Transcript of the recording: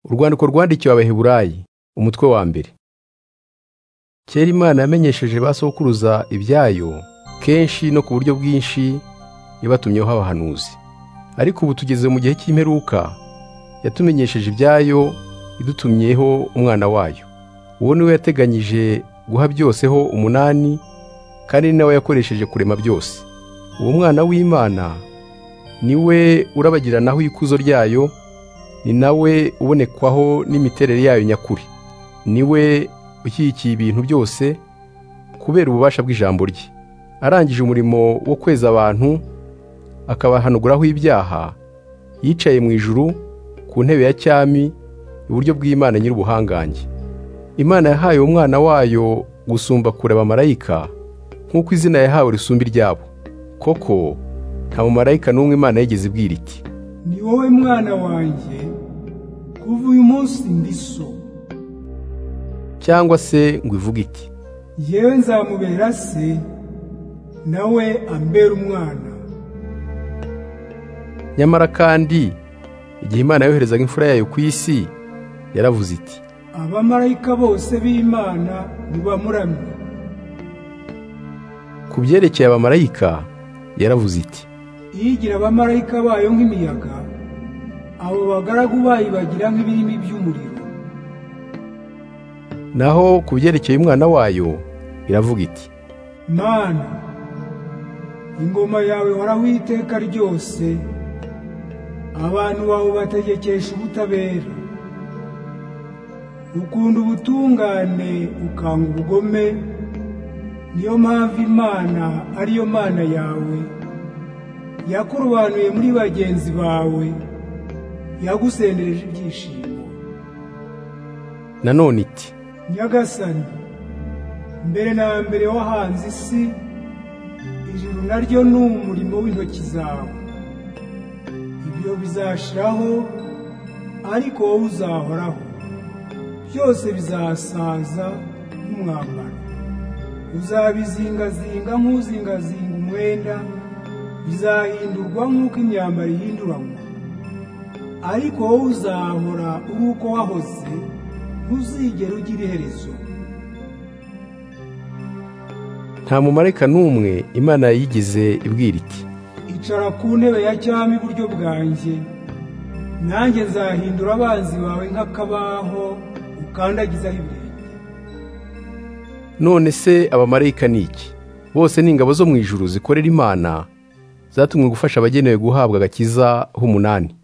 Urwandiko rwandikiwe abaheburayi umutwe wa mbere kera imana yamenyesheje ba sokuruza ibyayo kenshi no ku buryo bwinshi yabatumyeho abahanuzi ariko ubu tugeze mu gihe cy'imperuka yatumenyesheje ibyayo idutumyeho umwana wayo uwo niwe yateganyije guha byose ho umunani kandi ni nawe yakoresheje kurema byose uwo mwana w'imana ni we urabagiranaho ikuzo ryayo ni nawe ubonekwaho n'imiterere yayo nyakuri ni we ushyigikiye ibintu byose kubera ububasha bw'ijambo rye arangije umurimo wo kweza abantu akabahanuguraho ibyaha yicaye mu ijuru ku ntebe ya cyami iburyo bw'imana nyir'ubuhangange imana yahaye umwana wayo gusumba kureba abamarayika nk'uko izina yahawe risumba iryabo koko nta mumarayika n'umwe imana yigeze ibwira iti ni wowe mwana wanjye kuva uyu munsi ndi so cyangwa se ngo ivuge iti yewe nzamubera se nawe ambera umwana nyamara kandi igihe imana yoherezaga imfura yayo ku isi yaravuze iti abamarayika bose b'imana nibamuramye ku byerekeye abamarayika yaravuze iti iyigira abamarayika bayo nk'imiyaga abo bagaragu bayo bagira nk'ibirimi by'umuriro naho ku byerekeye umwana wayo iravuga iti mana ingoma yawe horaho iteka ryose abantu bawe bategekesha ubutabera ukunda ubutungane ukanga ubugome niyo mpamvu imana ariyo mana yawe yakurobanuye muri bagenzi bawe yagusendereje ibyishimo nanone iti nyagasani mbere na mbere wahanze isi ijuru naryo ni umurimo w'intoki zawe ibyo bizashiraho ariko wowe uzahoraho byose bizasaza nk'umwambaro uzabizingazinga nk'uzingazinga umwenda bizahindurwa nk'uko imyambaro ihinduranwa ariko wowe uzahora uri uko wahoze ntuzigere ugira iherezo nta mumarayika n'umwe imana yayigize ibwira iti icara ku ntebe ya cyami iburyo bwanjye nanjye nzahindura abanzi bawe nk'akabaho ukandagizaho ibirenge none se abamarayika ni iki bose ni ingabo zo mu ijuru zikorera imana zatumwe gufasha abagenewe guhabwa agakiza h'umunani